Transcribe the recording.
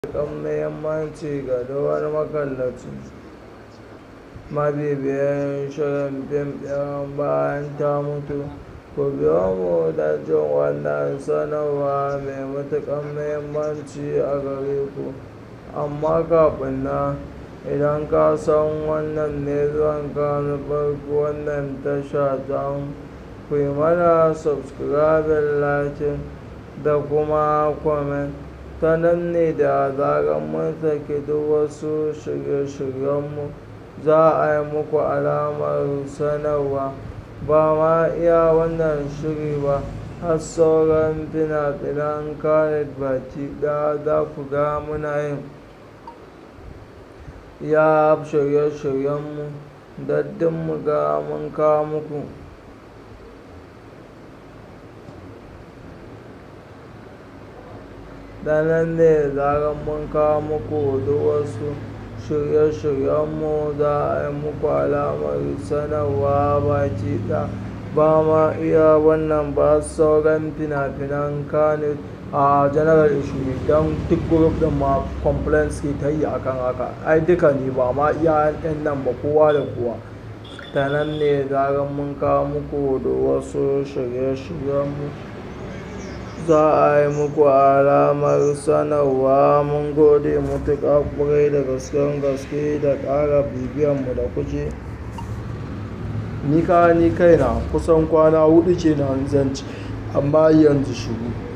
matuƙar muhimmanci ga duk wani makallaci mabibiyan shirin fim ɗin bayan ta mutu ku biyo mu da jin wannan sanarwa mai matuƙar muhimmanci a gare ku amma kafin nan idan ka san wannan ne zuwanka na farko wannan tasha ta ku yi mana subscribing like da kuma comment ta nan ne da zarar mun saki duk wasu shirye-shiryenmu za a yi muku alamar sanarwa ba ma iya wannan shiri ba har sauran fina-finan kanet baki ɗaya za ku ga muna yin ya shirye-shiryenmu daddin mu ga mun kawo muku da nan ne zarar mun kawo muku duk wasu shirye-shiryenmu za a yi muku alamar sanarwa baki ɗaya ba ma iya wannan ba sauran fina-finan kanet a general issue don duk group din ma complaints ke ta yi akan haka ai duka ne ba ma iya yan nan ba kowa da kowa ta nan ne zarar mun kawo muku da wasu shirye-shiryenmu za a yi muku alamar sanarwa mun gode mutuƙa ƙwarai da gasken gaske da ƙara bibiyanmu da kuke ni ka ni kaina kusan kwana hudu ce na zanci amma yanzu shiru